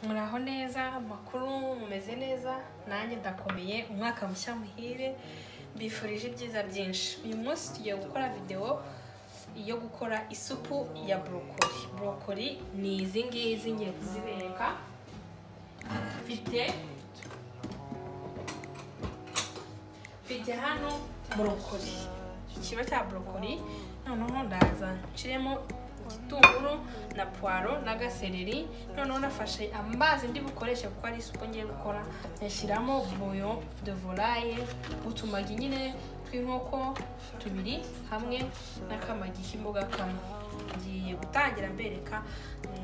muraho neza amakuru mumeze neza nanjye ndakomeye umwaka mushya muhire mbifurije ibyiza byinshi uyu munsi tugiye gukora videwo yo gukora isupu ya borokori borokori ni izi ngizi ngiye kuzibereka mfite mfite hano borokori ikiba cya borokori noneho ndaza nciremo igitunguru na puwaro n'agasereri noneho nafashe amazi ndi bukoreshe kuko ari isupu ngiye gukora nyashyiramo buyo de volaye utumagi nyine tw'inkoko tubiri hamwe n'akamagi k'imboga kamwe ngiye gutangira mbereka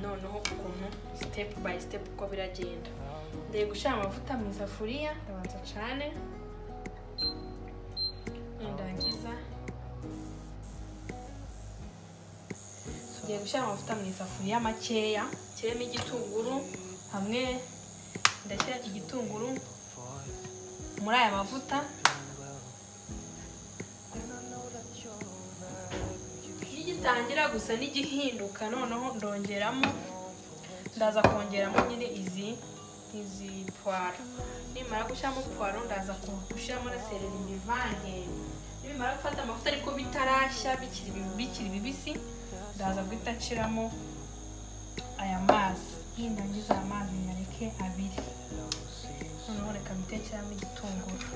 noneho ukuntu sitepu bayi sitepu uko biragenda ngiye gushyira amavuta mu isafuriya ndabanza cane nindangiza tugiye gushyira amavuta mu isafuriya makeya nshyiremo igitunguru hamwe ndashyira igitunguru muri aya mavuta nigitangira gusa n'igihinduka noneho ndongeramo ndaza kongeramo nyine izi izi puwaro nimara gushyiramo puwaro ndaza gushyiramo na sereri mbivange nimara gufata amavuta ariko bitarashya bikiri bikiri bibisi ndaza guhita nshiramo aya mazi nindangiza aya mazi nyareke abiri noneho reka mbitekeramo igitunguru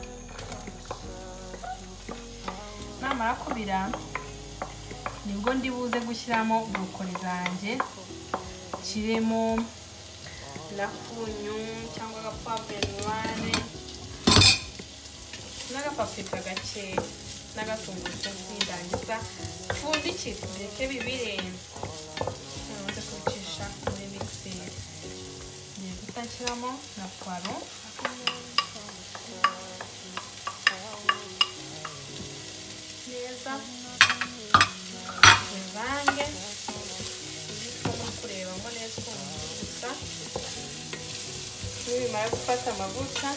namara kubira nibwo ndi buze gushyiramo burokori zanjye nshyiremo lakunyu cyangwa agapavure noire n'agapapurika gakeya n'agatungurusumu nindangiza pfundikire ndeke bibire namaze kubicisha muri migiseri ngiye guhita nshyiramo na puwaro neza bivange ndimo kurebamo neza ukuntu biri gusa nibimara gufata amavuta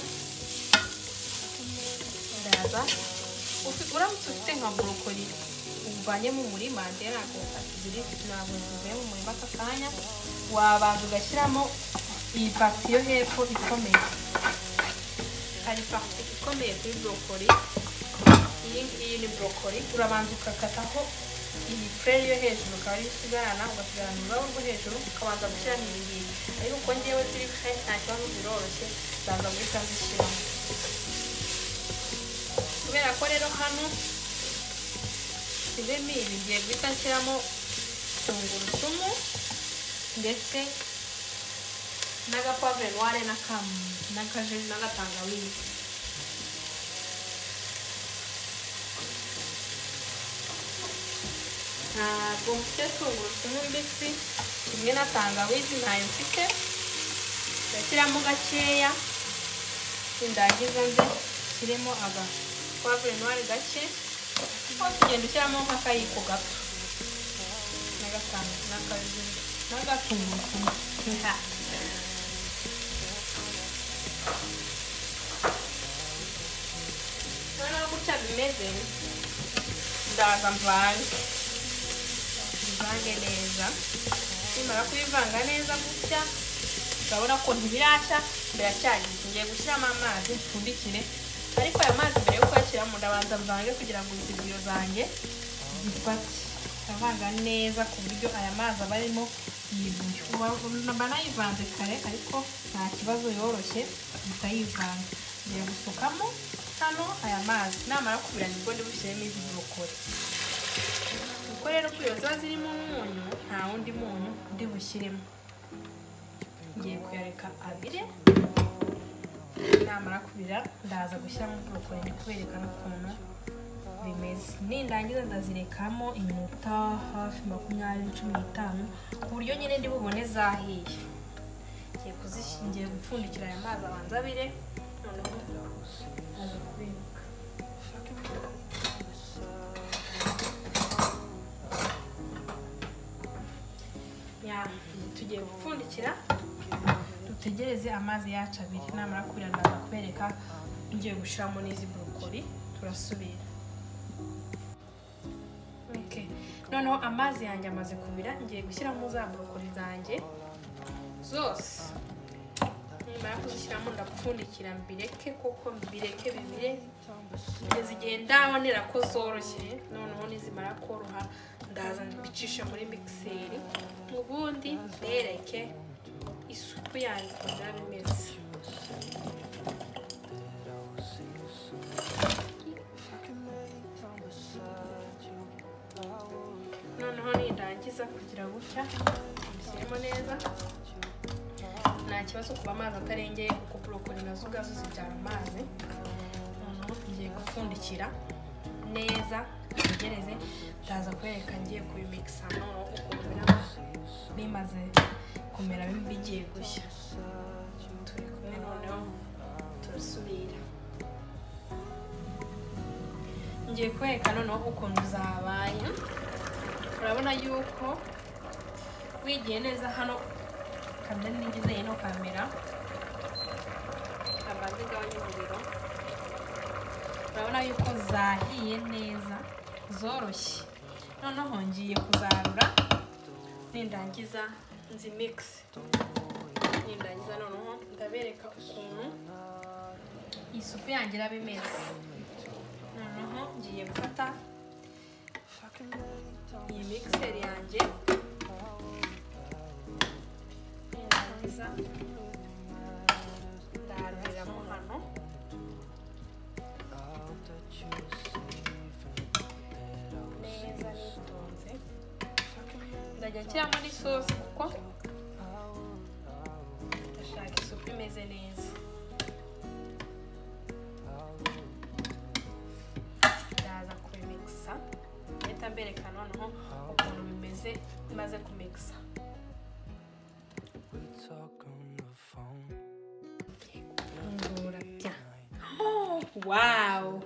ndaza uramutse ufite nka borokori uvanye mu murima rero ntabwo ziri ntabwo zivuye mu murima aka kanya wabanza ugashyiramo iyi pati yo hepfo ikomeye hari pati ikomeye kuri borokori iyi ngiyi ni borokori urabanza ugakataho iyi pureri yo hejuru ukaba ariyo usigarana ugasigarana ururabo rwo hejuru ukabanza gushyiramo iyi ngiyi ariko ngewe ziri nta kibazo ziroroshye zaza guhita zishyiramo kubera ko rero hano zirimo ibi ngiye guhita nshyiramo tungurusumu ndetse n'agapavure noire n'akajeju n'agatangawizi ntabwo mfite tungurusumu mbisi kimwe na tangawizi ntayo mfite ndashyiramo gakeya nindangiza nze kirimo agapavure noire gake aho tugenda ushyiramo nk'akayiko gato n'agatungurusumu noneho gutya bimeze ndaza mvange bivange neza nimara kubivanga neza gutya urabona ko ntibirashya biracyagize ngiye gushyiramo amazi mpfundikire ariko aya mazi mbere yo kuyashyiramo ndabanza mvange kugira ngo izibiro zanjye zifate ndavanga neza ku buryo aya mazi aba arimo yibuye mba nayivanze kare ariko nta kibazo yoroshye guhita yivanga ngiye gusukamo hano aya mazi namara kubira nibwo ndi bushyiremo izi borokori kuko rero kubera ziba zirimo umunyu nta wundi munyu ndi bushyiremo ngiye kuyareka abire namara kubira ndaza gushyiramo borokori ndi kuberekana ukuntu bimeze nindangiza ndazirekamo iminota hafi makumyabiri cumi n'itanu ku buryo nyine ndi bubone zahiye ngiye kuzishingiye gupfundikira aya mazi abanza abire noneho ndaza kubika tugiye gupfundikira dutegereze amazi yacu abiri namara kurira ndaza kubereka ngiye gushyiramo n'izi borokori turasubira noneho amazi yanjye amaze kubira ngiye gushyiramo za borokori zanjye zose nimara kuzishyiramo ndapfundikira mbireke koko mbireke bibire kugeza igihe ndabonera ko zoroshye noneho nizimara koroha ndaza mbicisha muri mikiseri ubundi mbereke isupu yanyu ukuntu yaba imeze noneho nirangiza kugira gutya bishyiremo neza nta kibazo kuba amazi atarengeye kuko borokoli nazo ubwazo zibyara amazi noneho ngiye gupfundikira neza ntegereze ndaza kwereka ngiye kubimikisa noneho ukuntu biraba bimaze kumera bigiye gushya turi kumwe noneho turasubira ngiye kwereka noneho ukuntu zabaye urabona yuko wigiye neza hano kamera ntigize ino kamera amazi igabanya umuriro urabona yuko zahiye neza zoroshye noneho ngiye kuzarura nindangiza nzi mikisi nindangiza noneho ndabereka ukuntu iyi supu yanjye iraba imeze noneho ngiye gufata iyi mikiseri yanjye nindangiza ndaruriramo hano neza nitonze ndajya nshyiramo n'isosi kuko ndashaka isupu imeze neza ndaza kubimikisa ndahita mbereka noneho ukuntu bimeze maze kumikisa fungura bya wawu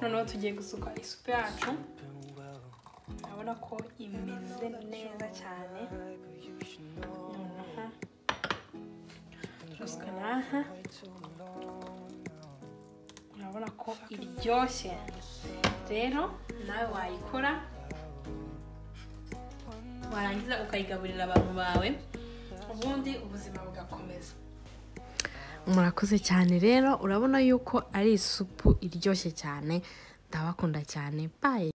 noneho tugiye gusuka isupu yacu urabona ko imeze neza cyane noneho turasuka n'aha urabona ko iryoshye rero nawe wayikora warangiza ukayigaburira abantu bawe ubundi ubuzima bugakomeza murakoze cyane rero urabona yuko ari isupu iryoshye cyane ndabakunda cyane bayi